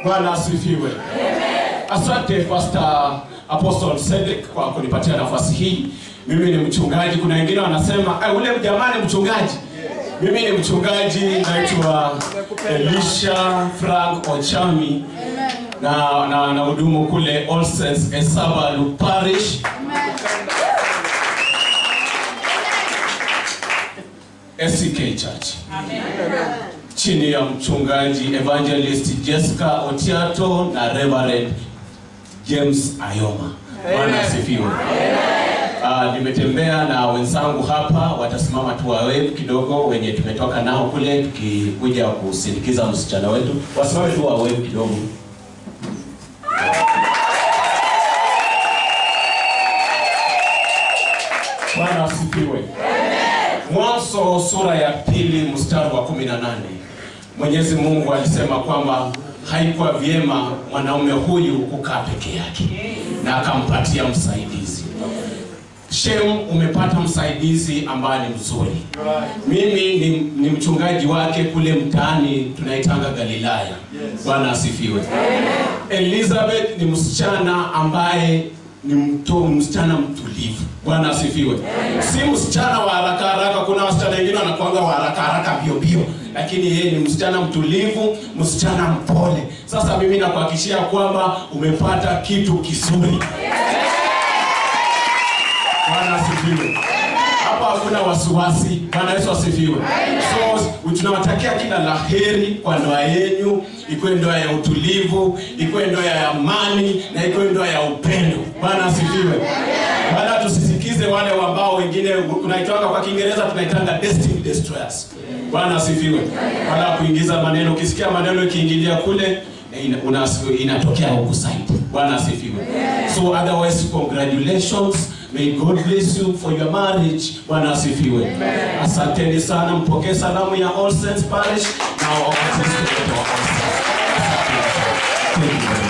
Bwana asifiwe. Asante Pastor Apostle Cedric kwa kunipatia nafasi hii. Mimi ni mchungaji. Kuna wengine wanasema "Ah, ule jamaa ni mchungaji. Mimi ni mchungaji, naitwa Elisha Frank Ochami na na na hudumu kule All Saints Esabalu Parish. SCK Church chini ya mchungaji evangelist Jessica Otiato na Reverend James Ayoma. Bwana asifiwe. Uh, nimetembea na wenzangu hapa, watasimama tu wawe kidogo, wenye tumetoka nao kule tukikuja kusindikiza msichana wetu, wasimame tu wawe kidogo. Bwana asifiwe. Mwanzo sura ya pili mstari wa kumi na nane Mwenyezi Mungu alisema kwamba haikuwa vyema mwanaume huyu kukaa peke yake, na akampatia msaidizi. Shem, umepata msaidizi ambaye ni mzuri. Mimi ni, ni mchungaji wake kule mtaani tunaitanga Galilaya. Bwana asifiwe. Elizabeth ni msichana ambaye ni mto, msichana mtulivu. Bwana asifiwe. Si msichana wa haraka haraka. Kuna wasichana wengine wanakuanga wa haraka haraka mbio mbio, lakini yeye ni msichana mtulivu, msichana mpole. Sasa mimi nakuhakikishia kwamba umepata kitu kizuri. Bwana asifiwe. Hapa hakuna wasiwasi. Bwana Yesu asifiwe. So tunawatakia kila laheri kwa ndoa yenu, ikuwe ndoa ya utulivu, ikuwe ndoa ya amani na ikuwe ndoa ya upendo. Bwana asifiwe. Wala tusisikize wale ambao wengine tunaitanga kwa Kiingereza tunaitanga destiny destroyers. Bwana asifiwe. Wala kuingiza maneno, ukisikia maneno ikiingilia kule ina, una, inatokea huku side. Bwana asifiwe. So otherwise congratulations. May God bless you for your marriage. Bwana asifiwe. Asanteni sana, mpokee salamu ya All Saints Parish na waasisi wote wa All Saints. Thank you.